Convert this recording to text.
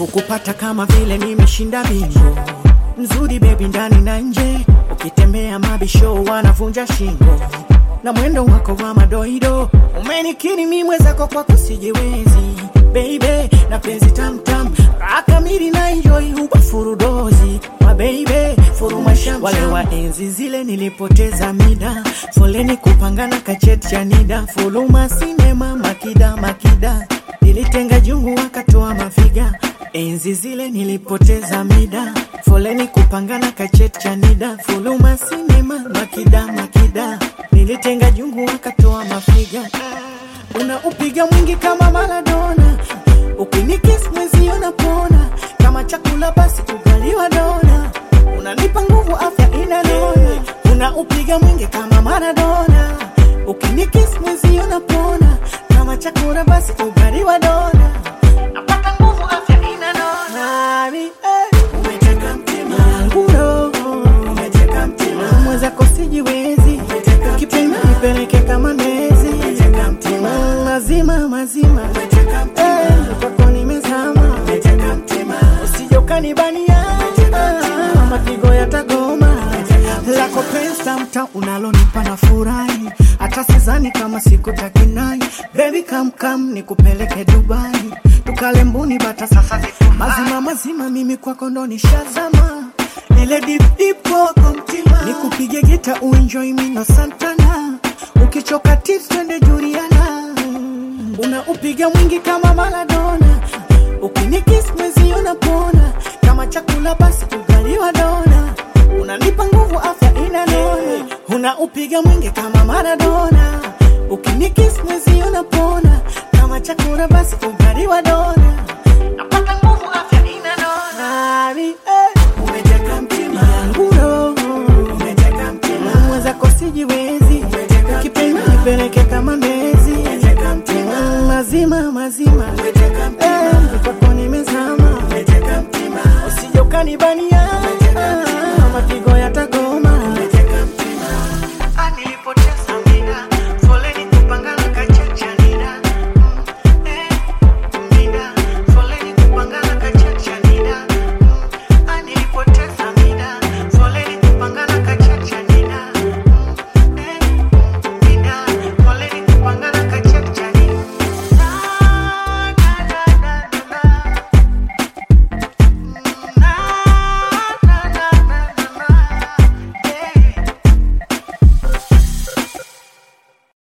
kukupata kama vile nimeshinda bingo mzuri bebi ndani na nje ukitembea mabisho wanavunja shingo na mwendo wako wa madoido umenikiri mi mwezako kwa kusijiwezi baby na penzi tamtam akamiri na enjoy huba furudozi wa baby furuma sham wale wa enzi zile nilipoteza mida foleni kupangana kacheti cha nida fuluma sinema makida makida nilitenga jungu wakatoa mafiga enzi zile nilipoteza mida foleni kupangana kacheti cha nida fuluma sinema makida makida nilitenga jungu wakatoa mafiga una upiga mwingi kama Maradona, ukinikis mwezi unapona kama chakula basi ugaliwa dona, unanipa nguvu afya inanona, una upiga mwingi kama Maradona, ukinikis mwezi unapona kama chakula basi ugaliwa dona, napata nguvu afya inanona. Nani, eh, umeteka mtima wangu roho, umeteka mtima mwenzako sijiwezi, kipenda nipeleke kama ndezi, umeteka mtima mazima mazima, umeteka mtima kwako nimezama, umeteka mtima usije ukanibania, mapigo yatagoma lako pesa mta unalonipa na furahi, hata sizani kama siku takinai. Baby come come nikupeleke Dubai, tukale mbuni bata sasa zifumai. mazima mazima, mimi kwako ndo nishazama ile deep deep kwako mtima, nikupige gita uenjoy mino Santana, ukichoka tips twende Juliana, una upiga mwingi kama Maradona, ukinikis mwezi unapona kama chakula basi ugaliwa dona, unanipa nguvu afya inanona, una upiga mwingi kama Maradona, ukinikis mwezi unapona kama chakula basi ugaliwa dona, napata nguvu afya inanona. Nani, eh, umeteka mtima yangu roho, umeteka mtima mwenzako sijiwezi, kipenda nipeleke kama ndezi, umeteka mtima mazima mazima, umeteka mtima kwako nimezama, umeteka mtima usije ukanibania, mapigo yatagoma